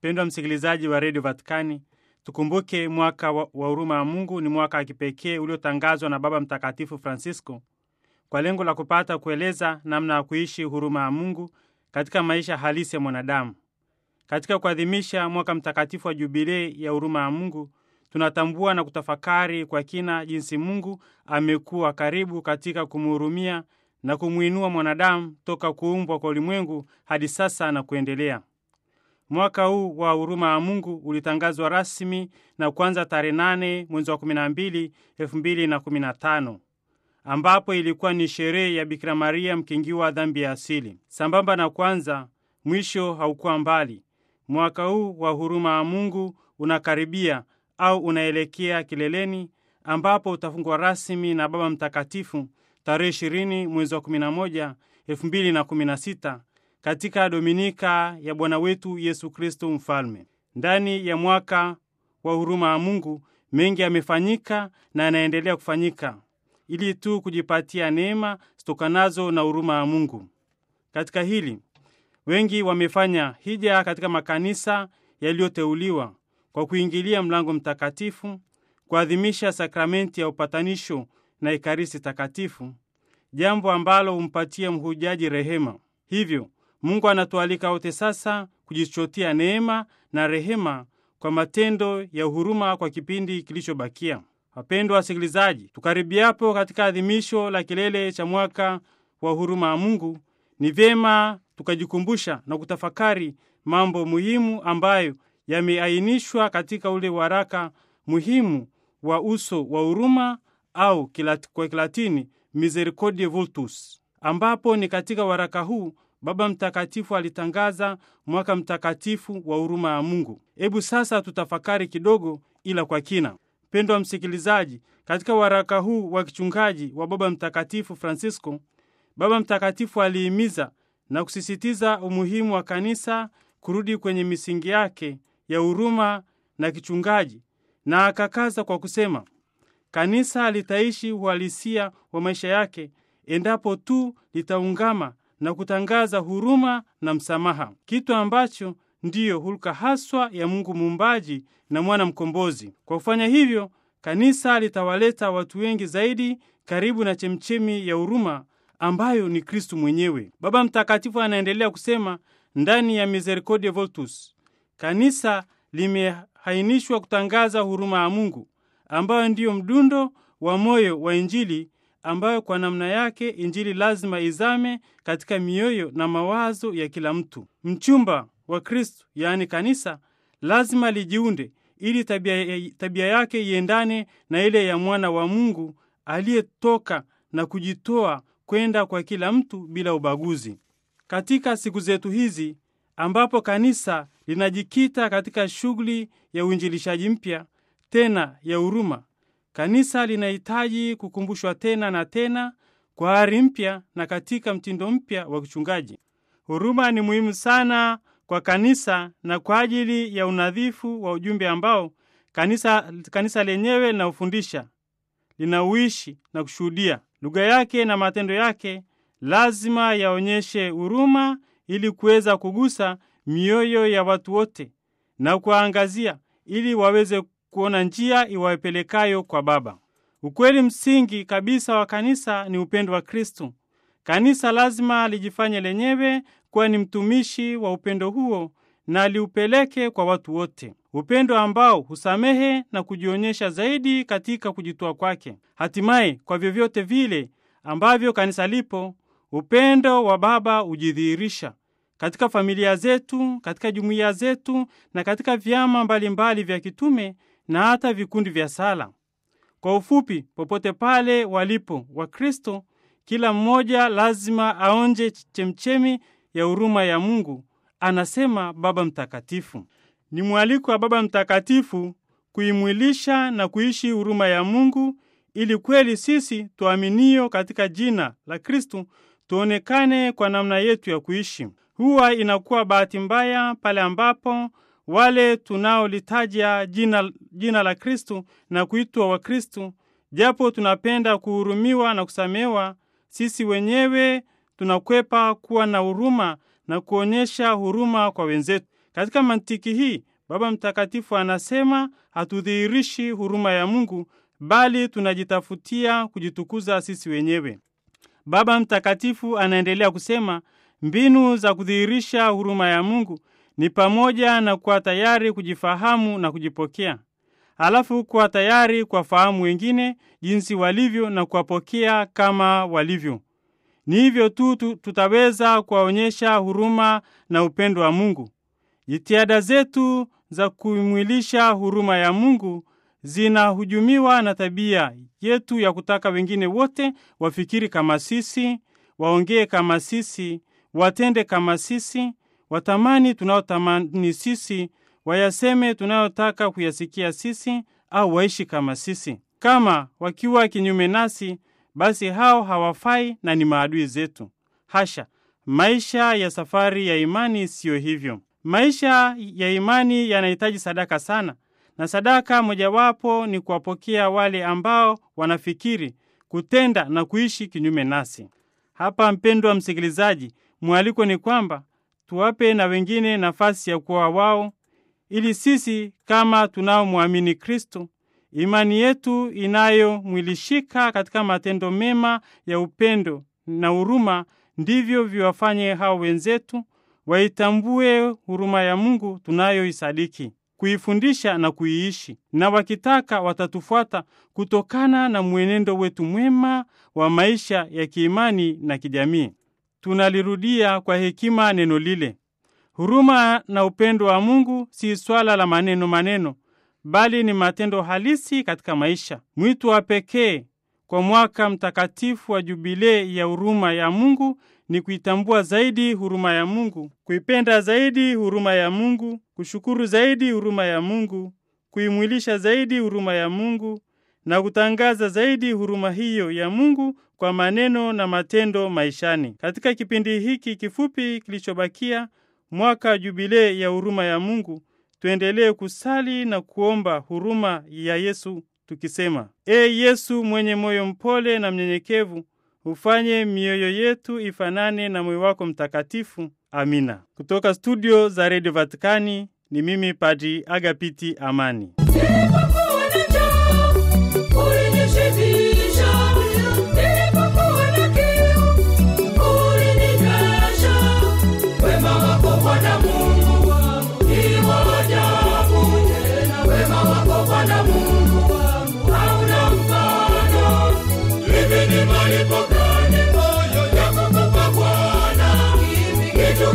Mpendwa msikilizaji wa redio Vatikani, tukumbuke mwaka wa huruma ya Mungu ni mwaka wa kipekee uliotangazwa na Baba Mtakatifu Francisco kwa lengo la kupata kueleza namna ya kuishi huruma ya Mungu katika maisha halisi ya mwanadamu. Katika kuadhimisha mwaka mtakatifu wa jubilei ya huruma ya Mungu, tunatambua na kutafakari kwa kina jinsi Mungu amekuwa karibu katika kumhurumia na kumwinua mwanadamu toka kuumbwa kwa ulimwengu hadi sasa na kuendelea. Mwaka huu wa huruma ya Mungu ulitangazwa rasmi na kuanza tarehe 8 mwezi wa 12 2015 ambapo ilikuwa ni sherehe ya Bikira Maria mkingiwa wa dhambi ya asili. Sambamba na kwanza, mwisho haukuwa mbali. Mwaka huu wa huruma ya Mungu unakaribia au unaelekea kileleni, ambapo utafungwa rasmi na Baba Mtakatifu tarehe 20 mwezi wa 11 2016 katika Dominika ya Bwana wetu Yesu Kristo Mfalme. Ndani ya mwaka wa huruma ya Mungu mengi yamefanyika na yanaendelea kufanyika ili tu kujipatia neema zitokanazo na huruma ya Mungu. Katika hili wengi wamefanya hija katika makanisa yaliyoteuliwa kwa kuingilia mlango mtakatifu, kuadhimisha sakramenti ya upatanisho na ekaristi takatifu, jambo ambalo humpatia mhujaji rehema. Hivyo Mungu anatualika wote sasa kujichotia neema na rehema kwa matendo ya huruma kwa kipindi kilichobakia. Wapendwa wasikilizaji, tukaribiapo katika adhimisho la kilele cha mwaka wa huruma ya Mungu, ni vyema tukajikumbusha na kutafakari mambo muhimu ambayo yameainishwa katika ule waraka muhimu wa uso wa huruma au kwa Kilatini Misericordiae Vultus, ambapo ni katika waraka huu Baba Mtakatifu alitangaza mwaka mtakatifu wa huruma ya Mungu. Hebu sasa tutafakari kidogo, ila kwa kina. Mpendwa msikilizaji, katika waraka huu wa kichungaji wa Baba Mtakatifu Francisco, Baba Mtakatifu alihimiza na kusisitiza umuhimu wa kanisa kurudi kwenye misingi yake ya huruma na kichungaji, na akakaza kwa kusema, kanisa litaishi uhalisia wa maisha yake endapo tu litaungama na kutangaza huruma na msamaha, kitu ambacho ndiyo hulka haswa ya Mungu muumbaji na mwana mkombozi. Kwa kufanya hivyo, kanisa litawaleta watu wengi zaidi karibu na chemchemi ya huruma ambayo ni Kristu mwenyewe. Baba Mtakatifu anaendelea kusema ndani ya Misericordiae Vultus, kanisa limehainishwa kutangaza huruma ya Mungu ambayo ndiyo mdundo wa moyo wa Injili ambayo kwa namna yake Injili lazima izame katika mioyo na mawazo ya kila mtu. Mchumba wa Kristu, yaani kanisa, lazima lijiunde ili tabia, tabia yake iendane na ile ya mwana wa Mungu aliyetoka na kujitoa kwenda kwa kila mtu bila ubaguzi. Katika siku zetu hizi ambapo kanisa linajikita katika shughuli ya uinjilishaji mpya tena ya huruma, kanisa linahitaji kukumbushwa tena na tena kwa ari mpya na katika mtindo mpya wa kichungaji. Huruma ni muhimu sana kwa kanisa na kwa ajili ya unadhifu wa ujumbe ambao kanisa, kanisa lenyewe linaufundisha, linauishi na kushuhudia. Lugha yake na matendo yake lazima yaonyeshe huruma ili kuweza kugusa mioyo ya watu wote na kuwaangazia ili waweze kuona njia iwapelekayo kwa Baba. Ukweli msingi kabisa wa kanisa ni upendo wa Kristo. Kanisa lazima lijifanye lenyewe kuwa ni mtumishi wa upendo huo na liupeleke kwa watu wote, upendo ambao husamehe na kujionyesha zaidi katika kujitoa kwake. Hatimaye, kwa vyovyote vile ambavyo kanisa lipo, upendo wa Baba hujidhihirisha katika familia zetu, katika jumuiya zetu na katika vyama mbalimbali vya kitume na hata vikundi vya sala. Kwa ufupi, popote pale walipo Wakristo, kila mmoja lazima aonje chemchemi ya huruma ya Mungu, anasema Baba Mtakatifu. Ni mwaliko wa Baba Mtakatifu kuimwilisha na kuishi huruma ya Mungu ili kweli sisi tuaminio katika jina la Kristu tuonekane kwa namna yetu ya kuishi. Huwa inakuwa bahati mbaya pale ambapo wale tunaolitaja jina, jina la Kristu na kuitwa Wakristu, japo tunapenda kuhurumiwa na kusamehewa, sisi wenyewe tunakwepa kuwa na huruma na kuonyesha huruma kwa wenzetu. Katika mantiki hii, Baba Mtakatifu anasema hatudhihirishi huruma ya Mungu, bali tunajitafutia kujitukuza sisi wenyewe. Baba Mtakatifu anaendelea kusema mbinu za kudhihirisha huruma ya Mungu ni pamoja na kuwa tayari kujifahamu na kujipokea, halafu kuwa tayari kuwafahamu wengine jinsi walivyo na kuwapokea kama walivyo. Ni hivyo tu tutaweza kuwaonyesha huruma na upendo wa Mungu. Jitihada zetu za kuimwilisha huruma ya Mungu zinahujumiwa na tabia yetu ya kutaka wengine wote wafikiri kama sisi, waongee kama sisi, watende kama sisi, watamani tunayotamani sisi, wayaseme tunayotaka kuyasikia sisi, au waishi kama sisi. Kama wakiwa kinyume nasi, basi hao hawafai na ni maadui zetu. Hasha! Maisha ya safari ya imani siyo hivyo. Maisha ya imani yanahitaji sadaka sana, na sadaka mojawapo ni kuwapokea wale ambao wanafikiri, kutenda na kuishi kinyume nasi. Hapa, mpendwa msikilizaji, mwaliko ni kwamba tuwape na wengine nafasi ya kuwa wao, ili sisi kama tunaomwamini Kristo, imani yetu inayomwilishika katika matendo mema ya upendo na huruma, ndivyo viwafanye hao wenzetu waitambue huruma ya Mungu tunayoisadiki, kuifundisha na kuiishi, na wakitaka watatufuata kutokana na mwenendo wetu mwema wa maisha ya kiimani na kijamii. Tunalirudia kwa hekima neno lile: huruma na upendo wa Mungu si swala la maneno maneno, bali ni matendo halisi katika maisha. Mwito wa pekee kwa mwaka mtakatifu wa jubilei ya huruma ya Mungu ni kuitambua zaidi huruma ya Mungu, kuipenda zaidi huruma ya Mungu, kushukuru zaidi huruma ya Mungu, kuimwilisha zaidi huruma ya Mungu na kutangaza zaidi huruma hiyo ya Mungu kwa maneno na matendo maishani. Katika kipindi hiki kifupi kilichobakia mwaka wa jubilei ya huruma ya Mungu, tuendelee kusali na kuomba huruma ya Yesu tukisema: E Yesu mwenye moyo mpole na mnyenyekevu, ufanye mioyo yetu ifanane na moyo wako mtakatifu. Amina. Kutoka studio za redio Vatikani ni mimi Padri Agapiti Amani.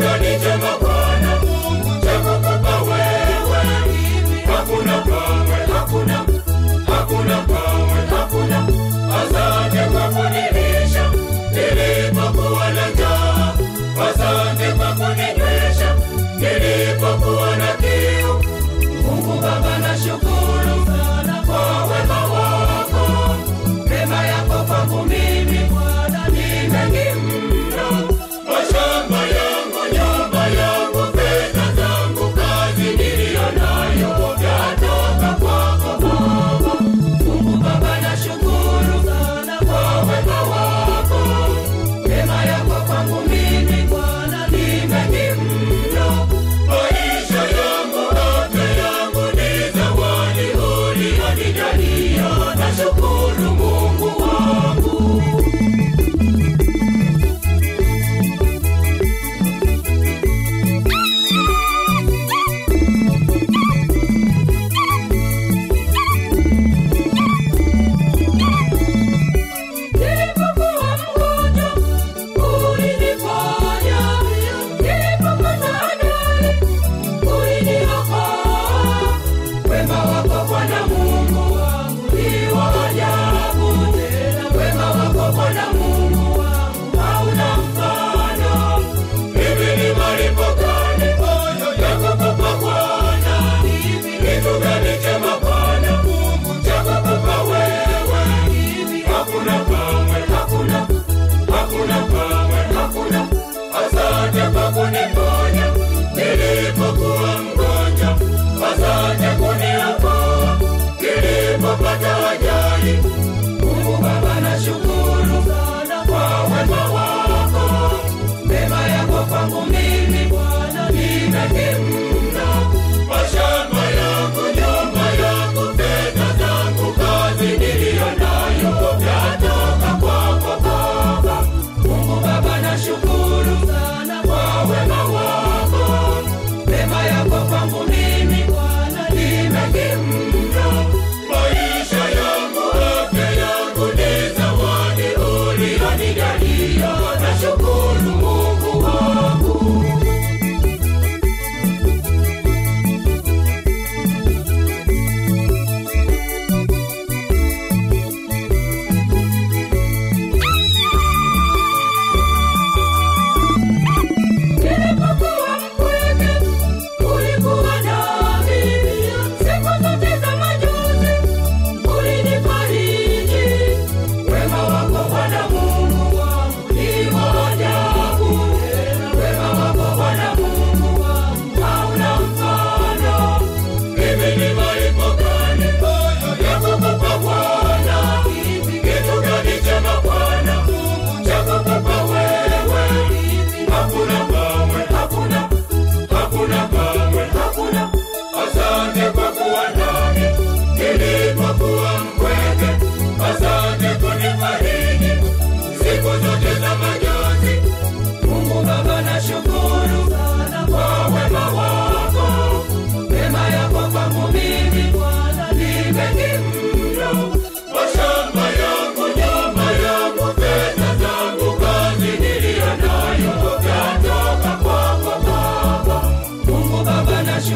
Hakuna kamwe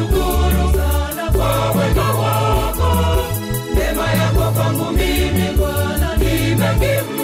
nakushukuru sana kwa wema wako, neema yako kwangu mimi Bwana ni mengi